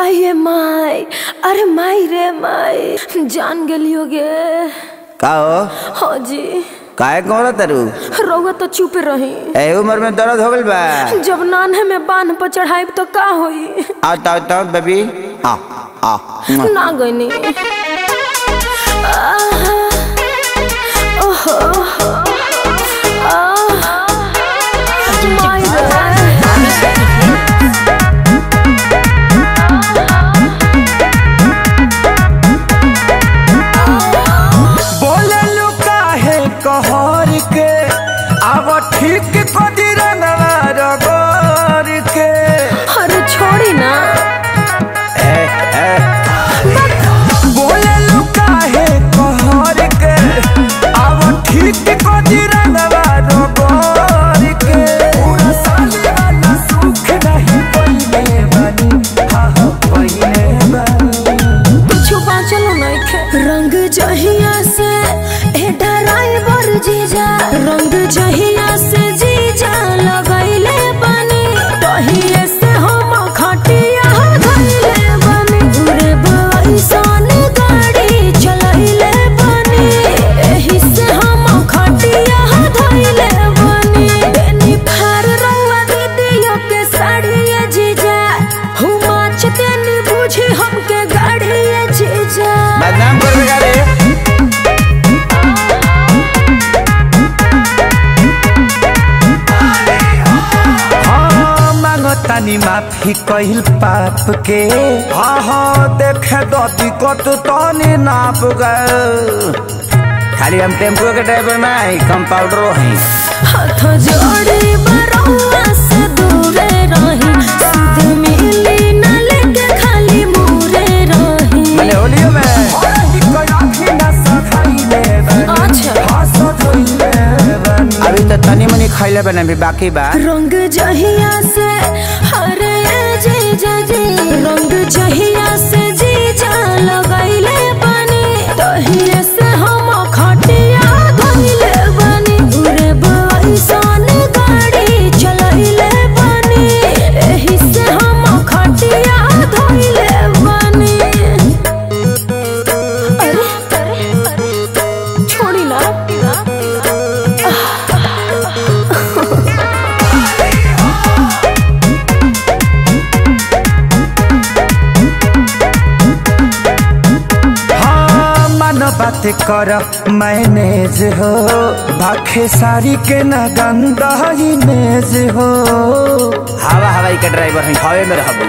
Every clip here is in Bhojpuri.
अये माई अरे माई रे माई जान गेलियो गे का हो हाँ जी काहे कौन तरु रउआ तो चुप रही ए उम्र में दर्द हो गइल बा जब नान्हे में बांध पर चढ़ाई तो का होई आ ताओ ताओ बेबी आ आ मुआ। ना गईनी आहा, ओहो, आहा, माई रे। बोललू काहे कहर के आव ठीक कदी रंगवा रगोर के अरे छोड़ी ना ए ए बोललू काहे कहर के आव ठीक कदी रंगवा रगोर के पूरा साले वाला सुख नहीं पइले बानी हा हा पइले बानी कुछ बाँचल नइखे रंग जहिया से ए ड्राइवर जीजा रंग जहिया से जीजा लगैले बनी तहिए से हम खटिया धइले बनी घुरे बैसन गाड़ी चलैले बनी एही से हम खटिया धइले बनी बेनी फार रंगवा दीदियो के साड़िया जीजा हुमा चतेनी बुझी हमके गाड़िया जीजा बदनाम कर बेगा रे हाँ मांगतानी माफी कहिल पाप के हाँ हाँ देखे दती कत तनी नाप गए खाली हम टेम्पो के ड्राइवर में आई कंपाउंडरो हैं हाथ जोड़ी बरौआ से दूरे रही सुध मिली न लेके खाली मुरे रही मैंने होलियो में अच्छा अभी तो तनी मनी खैले बने भी बाकी बा रंग जहिया से हरे जीजा जी रंग जहिया से जीजा लगैले बनी तहिए से हम खटिया धइले बनी घुरे बैसन गाड़ी चलैले बनी एही से हम खटिया धइले बनी अरे अरे छोड़ी ना हाँ मन बात कर मैनेज हो भाखे सारी के न गंदा इमेज हो हवा हवाई के ड्राइवर हैं हवे में रहबू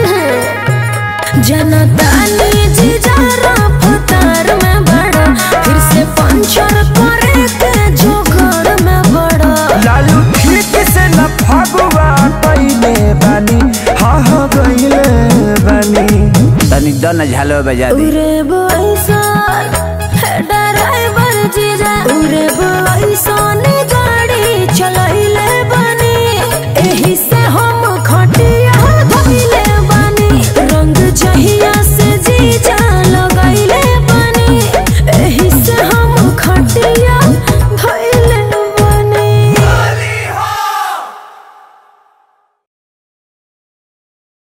जनता ने जीजा रफ्तार में बड़ा फिर से पंचर करे के जोगर में बड़ा लालू ठीक से न फगुआ पहले बानी हाँ हाँ गईले बानी तनी दन झालो बजा दी उरे बोईसन है ड्राइवर जीजा उरे बोईसन